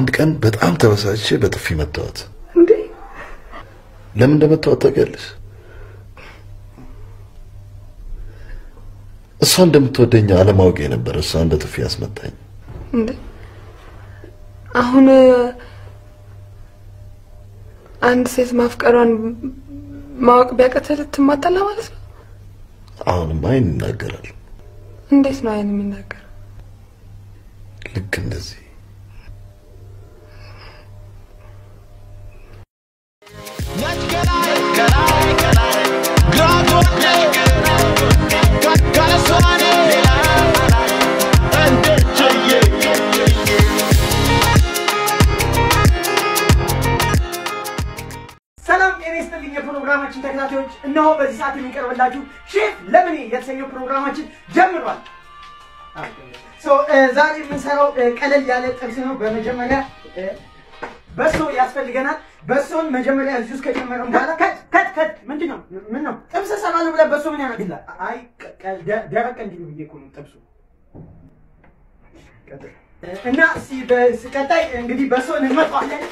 አንድ ቀን በጣም ተበሳጭቼ በጥፊ መታወት። እንዴ ለምን እንደመታወት ታውቂያለሽ? እሷ እንደምትወደኝ አለማወቅ ነበር እሷ እንደ ጥፊ ያስመታኝ። እንዴ አሁን አንድ ሴት ማፍቀሯን ማወቅ ቢያቀተህ ልትማጠላ ማለት ነው? አሁንም አይን ይናገራል። እንዴት ነው አይን የሚናገር? ልክ እንደዚህ ሰላም ጤና ይስጥልኝ የፕሮግራማችን ተከታታዮች፣ እነሆ በዚህ ሰዓት የሚቀርብላችሁ ሼፍ ለምኔ የተሰኘው ፕሮግራማችን ጀምሯል። ሶ ዛሬ የምንሰራው እ፣ ቀለል ያለ ጥብስ ነው። በመጀመሪያ እ፣ በሶ ያስፈልገናል። በሶን መጀመሪያ እዚህ ውስጥ ከጨመረን በኋላ ከት ከት ከት ምንድን ነው ምን ነው ጥብስ እሰራለሁ ብለህ በሶ ምን ያደርግልሃል? አይ ቀ- ቀ- ደ- ደረቅ እንዲሉ ብዬ እኮ ነው ጥብሱ ቀጥል። እና እስኪ በቀጣይ እንግዲህ በሶን እንመጣዋለን።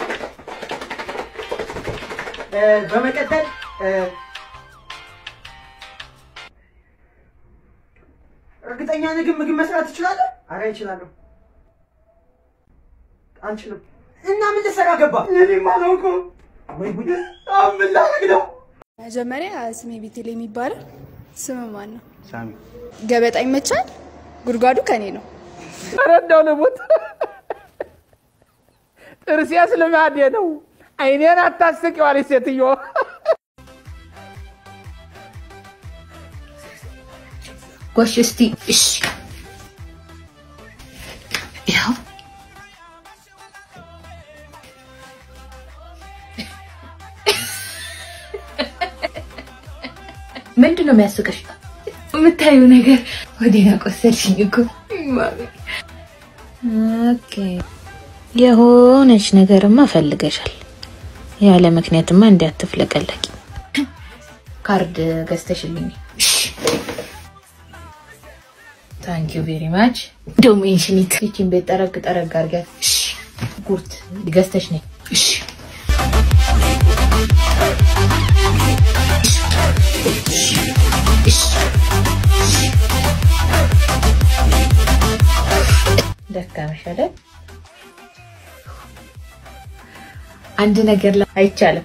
እ፣ በመቀጠል እ፣ እርግጠኛ ነህ ግን ምግብ መስራት ትችላለህ? አረ እችላለሁ። አልችልም። እና ምን ልሰራ ገባ? እኔም አላውቀውም። ወይ ጉድ! አሁን ምን ላደርግ ነው? መጀመሪያ ስሜ ቤቴል የሚባለው ስም ማን ነው? ሳሚ ገበጣ ይመቻል። ጉድጓዱ ከኔ ነው። ረዳው ልሙት ጥርሴስ ልማዴ ነው። አይኔን አታስቂዋለች ሴትዮ። ጎሽ እስቲ እሺ፣ ያው ምንድን ነው የሚያስቀሽ? የምታዩ ነገር ወዴና ቆሰልሽኝ እኮ ኦኬ። የሆነች ነገርማ ፈልገሻል። ያለ ምክንያትማ እንዲያትፍለቀለቂ ካርድ ገዝተሽልኝ ታንኪ ዩ ቬሪ ማች ደግሞ ኢንሽሚት ይቺን ቤት ጠረግ ጠረግ አድርጊያት። እሺ ጉርት ገዝተሽ ነኝ። እሺ ደካመሽ አይደል? አንድ ነገር ላይ አይቻልም።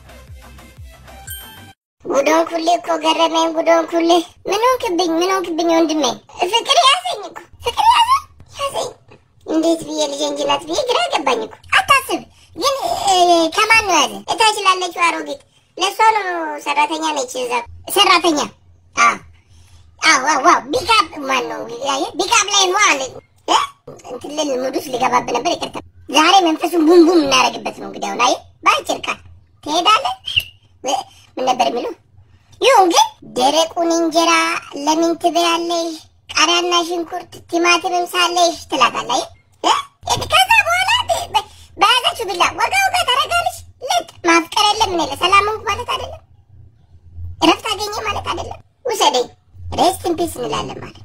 ጉዶን ኩሌ እኮ ገረመኝ። ጉዶን ኩሌ ምን ሆንክብኝ? ምን ሆንክብኝ ወንድሜ? ፍቅር ያዘኝ እኮ ፍቅር ያዘኝ ያዘኝ። እንዴት ብዬ ልጄ እንጂ ናት ብዬ ግራ ገባኝ እኮ። አታስብ ግን እ፣ ከማን ነው ያዘ? እታች ላለችው አሮጊት ለእሷ ነው። ሰራተኛ ነች እዛ ሰራተኛ። አዎ አዎ አዎ አዎ። ቢካፕ ማን ነው ያየ? ቢካፕ ላይ ነው አለ እ? እንትን ልል ሙድ ውስጥ ልገባብህ ነበር። ይቅርታ። ዛሬ መንፈሱን ቡም ቡም እናደርግበት ነው እንግዲህ። አሁን አየህ፣ በአጭር ቃል ትሄዳለህ እ፣ ምን ነበር የሚለው? ይሁን ግን ደረቁን እንጀራ ለምን ትበያለሽ? ቃሪያና ሽንኩርት ቲማቲምም ሳለሽ ትላታለህ። እ? እ? ከዛ በኋላ በ- በ- በያዘችው ቢላ ወጋ ወጋ ታደርጋለች። ልጥ ማፍቀር የለም ምን የለ ሰላም ሆንኩ ማለት አይደለም፣ እረፍት አገኘ ማለት አይደለም። ውሰደኝ ሬስት ኢን ፒስ እንላለን ማለት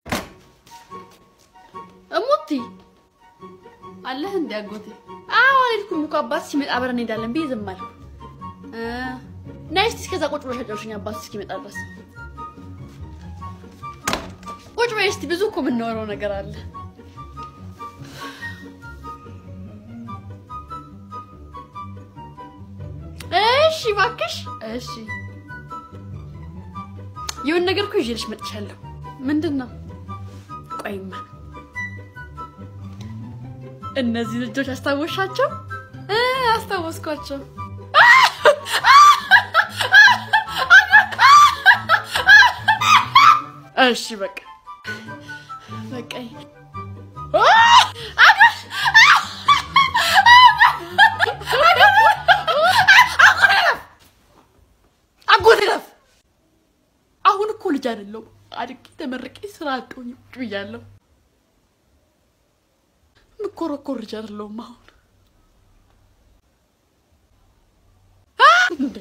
እሙቲ አለህ እንዲ አጎቴ? አዎ አልሄድኩም እኮ አባት ሲመጣ አብረን እንሄዳለን ብዬ ዝም አልኩ። እ፣ ነይ እስኪ እስከዛ ቁጭ ብለሽ አጫውሽኝ አባት እስኪመጣ ድረስ ቁጭ በይ እስኪ። ብዙ እኮ የምናወራው ነገር አለ። እሺ እባክሽ። እሺ የሆነ ነገር እኮ ይዤልሽ መጥቻለሁ። ምንድን ነው? ቆይማ እነዚህ ልጆች አስታወሻቸው? እ አስታወስኳቸው። እሺ በቃ በቃኝ። አጎቴ ረፍ። አሁን እኮ ልጅ አይደለሁም። አድጌ ተመርቄ ስራ አጦኝ ቁጭ ብያለሁ። ምኮረኮር ልጅ አይደለሁም አሁን እንዴ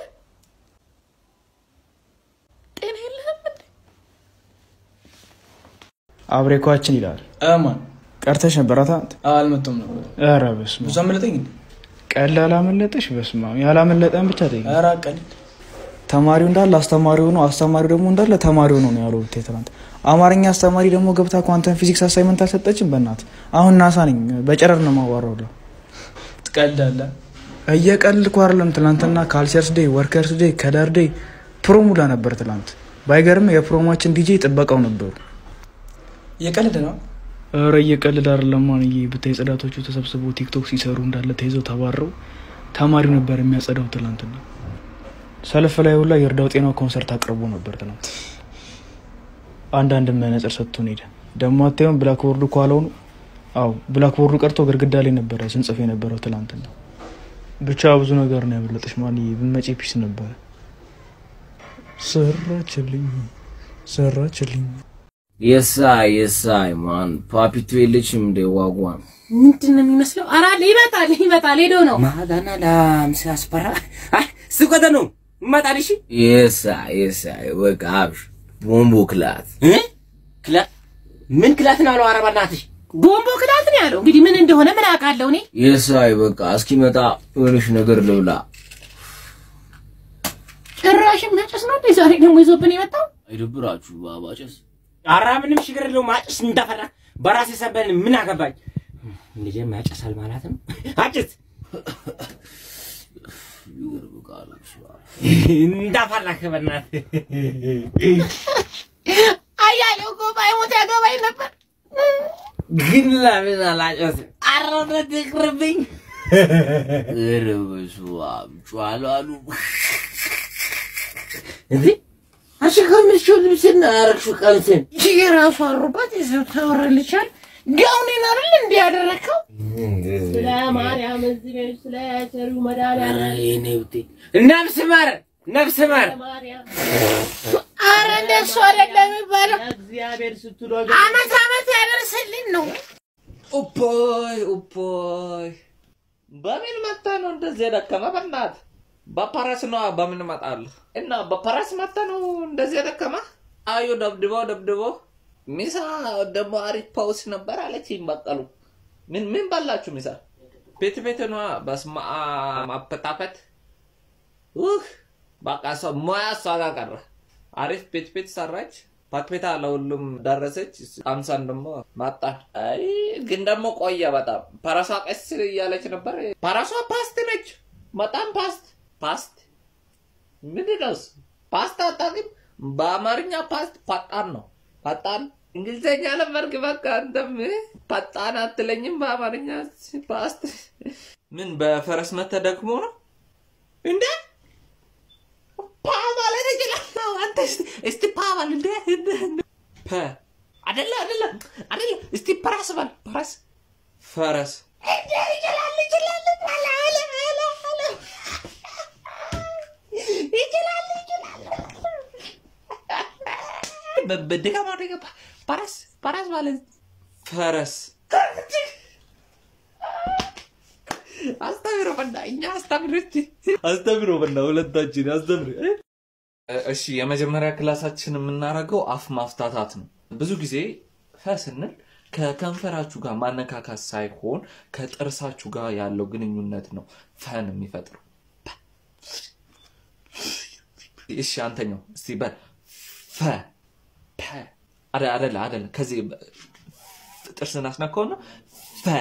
ጤና የለህም እንዴ? አብሬኳችን ይላል። እማን ቀርተሽ ነበር አታ አልመጣሁም ነበር። ኧረ በስመ ብዙ አመለጠኝ እንዴ? ቀል አላመለጠሽ? በስመ አብ ያላመለጠን ብቻ ጠይቅ። ኧረ ቀልድ ተማሪው እንዳለ አስተማሪው ነው፣ አስተማሪው ደግሞ እንዳለ ተማሪው ነው ነው ያለው ብታይ ትናንት። አማርኛ አስተማሪ ደግሞ ገብታ ኳንተም ፊዚክስ አሳይመንት አልሰጠችም። በእናት አሁን ናሳ ነኝ በጨረር ነው ማዋራው። ትቀልዳለህ። እየቀልድኩ አይደለም። ትናንትና ካልቸርስ ዴይ፣ ወርከርስ ዴይ፣ ከለር ዴይ ፕሮሙላ ነበር ትናንት። ባይገርም የፕሮማችን ዲጄ ጥበቃው ነበሩ። እየቀልድ ነው። ኧረ እየቀልድ አይደለም ማንዬ። ብታይ ጽዳቶቹ ተሰብስበው ቲክቶክ ሲሰሩ እንዳለ ተይዘው ተባረው ተማሪው ነበር የሚያጸዳው ትናንትና። ሰልፍ ላይ ሁላ የእርዳው ጤናው ኮንሰርት አቅርቦ ነበር ትናንት። አንዳንድ መነጽር ሰጥቶን ሄደ። ደግሞ አታዩም ብላክቦርዱ ከኋላው ነው። አዎ ብላክቦርዱ ቀርቶ ግድግዳ ላይ ነበረ ስንጽፍ የነበረው ትናንትና። ብቻ ብዙ ነገር ነው ያመለጠሽ ማንዬ። ብመጪ ፒስ ነበረ። ሰራችልኝ ሰራችልኝ። የሳይ የሳይ ማን ፓፒቱ የለችም እንደ ዋጓን ምንድን ነው የሚመስለው? ኧረ አለ ይመጣል ይመጣል ሄዶ ነው ማጋና ላም ሲያስፈራ አይ ስቆተ ነው ይመጣል። እሺ የሳይ የሳይ በቃ አብሽ ቦምቦ ክላት ክላት ምን ክላት ነው አለው? ኧረ በእናትሽ ቦምቦ ክላት ነው ያለው። እንግዲህ ምን እንደሆነ ምን አውቃለሁ እኔ። የሳይ በቃ እስኪመጣ የሆነሽ ነገር ልብላ። ጭራሽም መጨስ ነው እንዴ ዛሬ ደግሞ ይዞብን የመጣው? አይደብራችሁ ባባጨስ ኧረ ምንም ችግር የለውም። አጭስ እንዳፈራ በራሴ ሰበን ምን አገባኝ። ልጄም ያጨሳል ማለት ነው። አጭስ እንዳፈራህ በእናትህ አያሌው እኮ ባይሞት ያገባኝ ነበር። ግን ለምን አላጨስም? ኧረ እውነት ይቅርብኝ። ኧረ በስመ አብ ጨዋሉ አሉ እንዴ አንቺ ከምትችው ልብስና ያረግሽው ቀሚስን የራሱ አሩባት ይዘው ታወራልቻል። ጋውኔን አይደል እንዴ ያደረከው? ስለ ማርያም እዚህ ቤት ስለ ቸሩ ኧረ መድኃኒዓለም የኔ ውጤ ነፍስ ማር ነፍስ ማር አረ እንደሱ አይደለም የሚባለው። እግዚአብሔር ስትሉ አመት አመት ያደርስልን ነው። ኡፖይ ኡፖይ በምን መታ ነው እንደዚህ የደከመ? በእናትህ በፓራስ ነው በምን እመጣለሁ? እና በፓራስ መታ ነው እንደዚህ የደከመ? አዩ ደብድቦ ደብድቦ ሚሳ ደግሞ አሪፍ ፓውስ ነበር አለችኝ በቀሉ። ምን ምን በላችሁ ሚሳ? ቤት ቤት ነዋ። በስመ አብ አፈታፈት ውህ በቃ እሷ ሙያ እሷ ጋር ቀረ። አሪፍ ቤት ቤት ሰራች። ፓክቤታ ለሁሉም ደረሰች። አምሳን ደግሞ ማጣን። አይ ግን ደግሞ ቆየ በጣም ፓራሷ ቀስ እያለች ነበር። ፓራሷ ፓስት ነች፣ በጣም ፓስት ፓስት ምንድን ነው እሱ? ፓስት አታውቅም? በአማርኛ ፓስት ፈጣን ነው። ፈጣን እንግሊዝኛ ለመርግ በቃ አንተም ፈጣን አትለኝም። በአማርኛ ፓስት ምን በፈረስ መተህ ደግሞ ነው እንዴ? ፓ ማለት እችላለሁ። አንተ እስቲ እስቲ ፓ በል እንዴ እንዴ እንዴ። ፐ አይደለ አይደለ አይደለ። እስቲ ፐራስ በል ፐራስ ፈረስ እንዴ ይችላል ይችላል አለ አለ አለ አለ ይችላል ይችላል። በ- በድጋማ ደገባ ፐራስ ፐራስ ማለት ፈረስ አስተምሮ በና እኛ አስተምሮ እስቲ አስተምሮ በና ሁለታችን አስተምሮ እ? እሺ የመጀመሪያ ክላሳችን የምናደርገው አፍ ማፍታታት ነው። ብዙ ጊዜ ፈ ስንል ከከንፈራችሁ ጋር ማነካካት ሳይሆን ከጥርሳችሁ ጋር ያለው ግንኙነት ነው ፈን የሚፈጥረው። እሺ አንተኛው እስቲ በል ፈ ፐ አደ አደለ አደለ ከዚህ በ- ጥርስን አስነካውና ፈ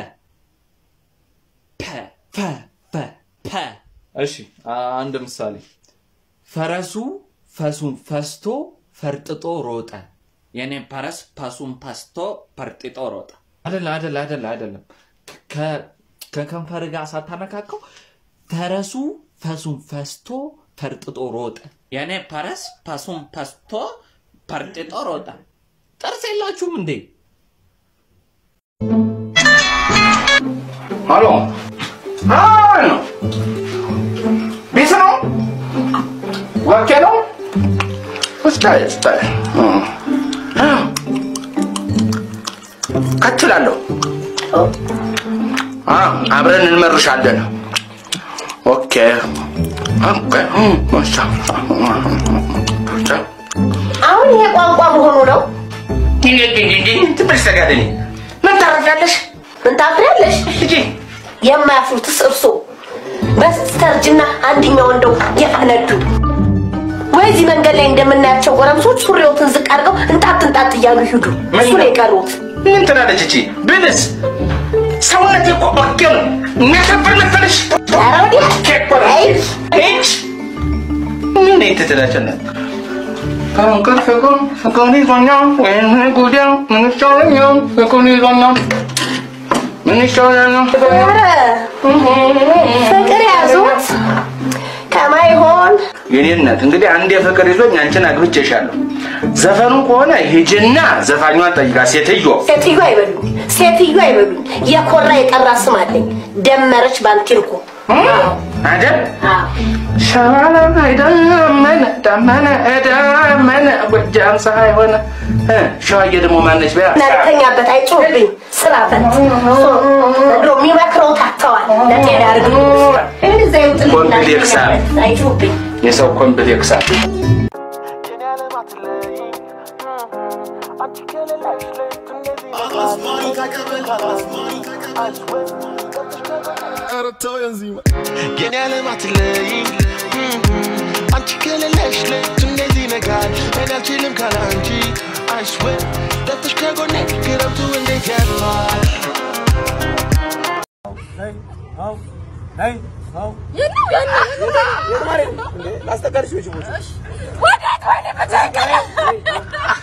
ፐ ፈ ፈ ፐ እሺ አ- አንድ ምሳሌ ፈረሱ ፈሱን ፈስቶ ፈርጥጦ ሮጠ። የኔ ፈረስ ፈሱን ፈስቶ ፈርጥጦ ሮጠ። አደለ አደለ አደለ አይደለም። ከ- ከከንፈር ጋር ሳታነካከው ፈረሱ ፈሱን ፈስቶ ፈርጥጦ ሮጠ። የኔ ፈረስ ፈሱን ፈስቶ ፈርጥጦ ሮጠ። ጥርስ የላችሁም እንዴ? ሄሎ አይ ነው ቤት ነው ወኬ ነው እስታይ እስታይ ከችላለሁ አብረን እንመርሻለን ኦኬ ኦኬ እሺ። አሁን ይሄ ቋንቋ መሆኑ ነው። ትንሽ ተጋደኒ ምን ታረፊያለሽ? ምን ታፍሪያለሽ? የማያፍሩትስ እርሶ በስተርጅና አንድኛው እንደው የፈነዱ ወይ እዚህ መንገድ ላይ እንደምናያቸው ጎረምሶች ሱሪዎትን ዝቅ አድርገው እንጣጥ እንጣጥ እያሉ ይሂዱ። እሱ ነው የቀሩት። ምን ትላለች እቺ? ብልስ ሰውነቴ እኮ ኦኬ ነው። የሚያሳፍር መሰለሽ? ኧረ ወዲያ ኦኬ እኮ ነው። ሂጅ። ምን ትትላቸነት ከእንቅልፍ ጎን ፍቅር ይዞኛል ወይም ጉዳይ ምን ይሻለኛል? ፍቅር ይዞኛል ምን ይሻለኛል? ኧረ ፍቅር ያዙት ከማይሆን የኔ እናት እንግዲህ አንድ የፍቅር ይዞኝ አንቺን አግብቼሻለሁ። ዘፈኑ ከሆነ ሂጂና ዘፋኟን ጠይቃ ሴትዮ ሴትዮ አይበሉኝ፣ ሴትዮ አይበሉኝ። የኮራ የጠራ ስም አለኝ። ደመረች ባንቲልኮ አይደል? ሸዋላ አይደመነ ደመነ ደመነ ጎጃም ፀሐይ ሆነ እ ሸዋዬ ደግሞ ማነች በያ እናልተኛበት አይጮህብኝ ስላፈት ድሮ የሚመክረው ታተዋል ለጤና ያርግ እንደዛ ይውጥልኝ ኮምፕሌክስ አለ። አይጮህብኝ የሰው ኮምፕሌክስ አለ። የኔ ዓለም አትለይኝ አንቺ ከሌለሽ ሌቱ እንዴት ይነጋል እኔ አልችልም ካለ አንቺ አይስዌ ጠፍተሽ ከጎኔ ክረምቱ እንዴት ያልፋል ላስጠቀልሽ ወይ